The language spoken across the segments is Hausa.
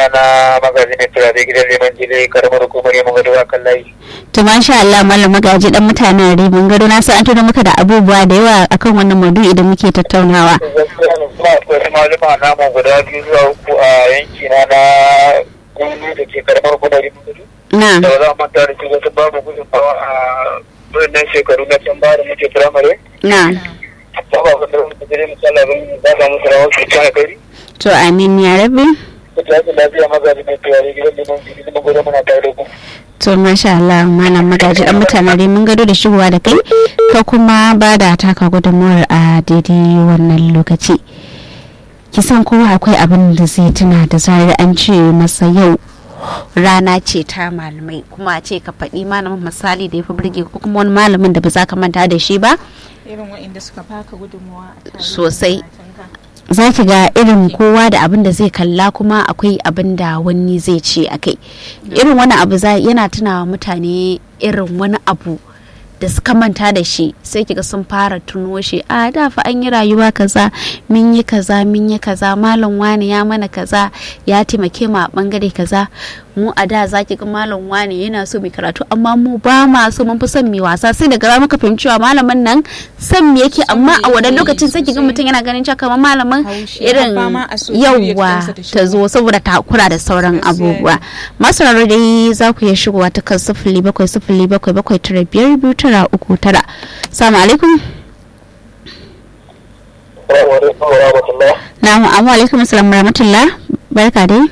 suna na magazi mai turare gidan leman jile karamar hukumar yamma gado a kan layi. to masha Allah malam magaji dan mutanen rimin gado na san an tuna maka da abubuwa da yawa akan wannan maudu'i da muke tattaunawa gaskiya ne kuma akwai malama namu guda biyu zuwa uku a yanki na na gungu da ke karamar hukumar yamma gado. na da ba za a manta da su wasu babu gudunmawa a wannan shekaru na can baya da muke firamare. na ba ba wanda muke gire misali abin da za mu rawar su ta gari. to amin ya rabbi Kuta yake lafiya magazi mai turare gidan leman jile kuma gado muna tare da ku. to masha Allah malam magaji dan mutanen rimin gado da shigowa da kai ka kuma ba da taka gudunmuwar a daidai wannan lokaci kisan kowa akwai abin da zai tuna da zarar an ce masa yau rana ce ta malamai kuma a ce ka faɗi malamin misali da ya fi burge ko kuma wani malamin da ba za ka manta da shi ba irin waɗanda suka baka gudunmawa a tare Sosai. da za ki ga irin kowa da abin da zai kalla kuma akwai abin da wani zai ce a kai irin wani abu za yana tunawa mutane irin wani abu da suka manta da shi sai kiga sun fara tuno shi a da fa an yi rayuwa kaza mun yi kaza mun yi kaza malam wani ya mana kaza ya taimake mu a bangare kaza mu a da za ki ga malam wani yana so mai karatu amma mu ba ma so mun fi son mai wasa sai daga muka fahimci cewa malamin nan son me yake amma a wannan lokacin sai ki ga mutum yana ganin cewa kamar malamin Haushi, irin har fama a so period yawwa ɗinsa da ta zo saboda takura da sauran Gaskiya ne. abubuwa masu raro dai za ku iya shigowa ta kan sifili bakwai sifili bakwai bakwai tara biyar biyu tara uku tara salamu alaikum Assalamu alaikum wa rahmatullah. na'am amma alaikum assalam wa rahmatullah barka dai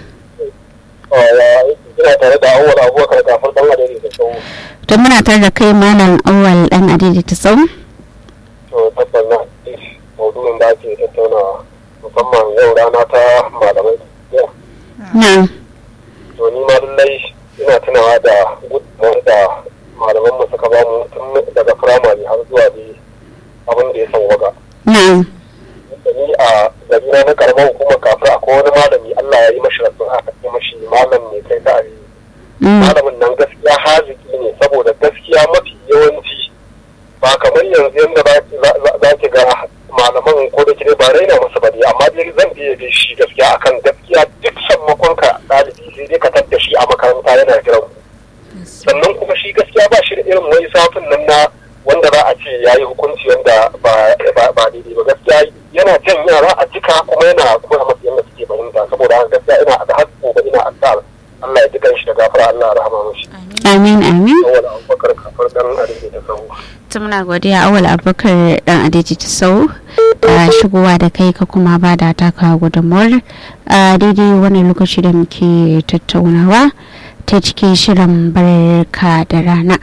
ina tare da awwal abubakar kafin dan adadi da sau to muna tare da kai malam awal dan adidi ta sau to tabbas na maudu'in da ake tattaunawa musamman yau rana ta malamai na'am to ni ma lallai ina tunawa da gudunmawar da malaman mu suka ba mu tun daga firamare har zuwa da abin da ya sauwaka na'am da ni a garina na karamar hukumar kafin akwai wani malami Allah ya yi mashi rasu aka ce mashi malam ne kai ta arewa Mm. malamin nan gaskiya haziki ne saboda gaskiya mafi yawanci ba kamar yanzu yadda za- za za ki ga malaman ko da kire ba raina musu ba dai amma dai zan biye da shi gaskiya akan gaskiya duk sammakon ka ɗalibi sai dai ka tadda shi a makaranta yana jiran ku. sannan kuma shi gaskiya ba shi da irin wani safin nan na wanda za a ce ya yi hukunci wanda ba ba ba daidai ba gaskiya yana jan yara a jika kuma yana koya masu yadda suke fahimta saboda haka gaskiya ina da har gobe ina addu'a Allah ya ji shi da gafara Allah ya rahama mashi amin amin awal abubakar kafar dan arziki ta sahu ta muna godiya awal abubakar dan adiji ta sau da shigowa da kai ka kuma ba da taka gudunmuwar a daidai wani lokaci da muke tattaunawa ta cikin shirin barka da rana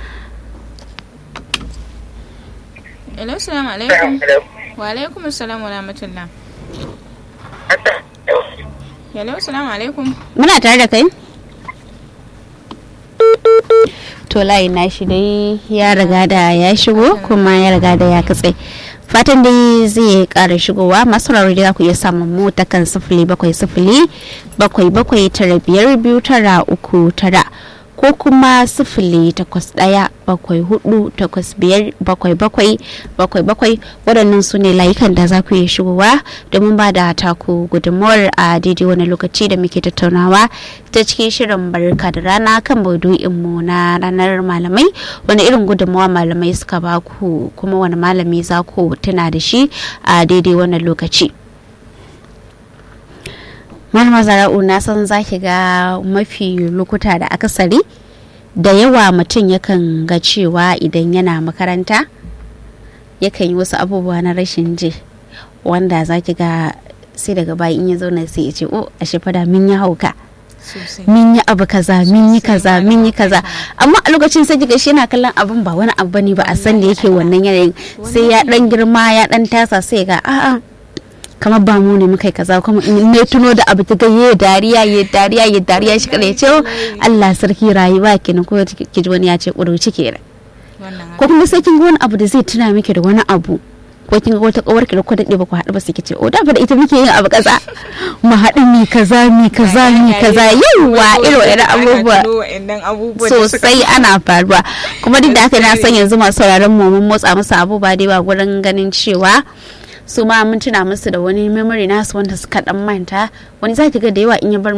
Hello, salamu alaikum. Wa alaikum assalam wa rahmatullah. Hello, salamu alaikum. muna tare da kai to layi na shi dai ya riga da ya shigo kuma ya riga da ya katse fatan dai zai kara shigowa masu rarra da za ku iya samun mu ta kan sifili bakwai sifili bakwai bakwai tara biyar biyu tara uku tara ko kuma sifili takwas ɗaya bakwai hudu takwas biyar bakwai bakwai bakwai bakwai waɗannan su ne layukan da za ku iya shigowa domin ba da taku gudunmawar a daidai wani lokaci da muke tattaunawa ta cikin shirin barka da rana kan maudu'inmu na ranar malamai wani irin gudunmawa malamai suka ba ku kuma wani malami za ku tuna da shi a daidai wannan lokaci malama zara'u na san za ki ga mafi lokuta da akasari da yawa mutum yakan ga cewa idan yana makaranta yakan yi wasu abubuwa na rashin ji wanda za ki ga sai daga baya in ya zauna sai ya ce o a fada min ya hauka Sosai. min yi abu kaza min yi Sosai, kaza malam. min yi kaza amma a lokacin sai kiga shi yana kallon abun ba wani abu bane ba a san da yake wannan yanayin sai ya dan girma ya dan tasa sai ga a'a kamar ba mu ne muka yi kaza kuma in ne tuno da abu kiga ye dariya ye dariya ye dariya shi kada ya ce "Oh, Allah sarki rayuwa kenan ko ki ji wani ya ce kuruci kenan Wannan ko kuma sai kin ga wani abu da zai tuna miki da wani abu ko kin ga wata kawar ki da ko dade ba ku haɗu ba sai ki ce o da fa da ita muke yin abu kaza mu haɗu mi kaza mi kaza mi kaza yawa irin wa'annan abubuwa sosai ana faruwa kuma duk da haka na san yanzu masu sauraron mu mun motsa musu abubuwa da yawa gurin ganin cewa su ma mun tuna musu da wani memory nasu wanda suka dan manta wani zaki ga da yawa in ya bar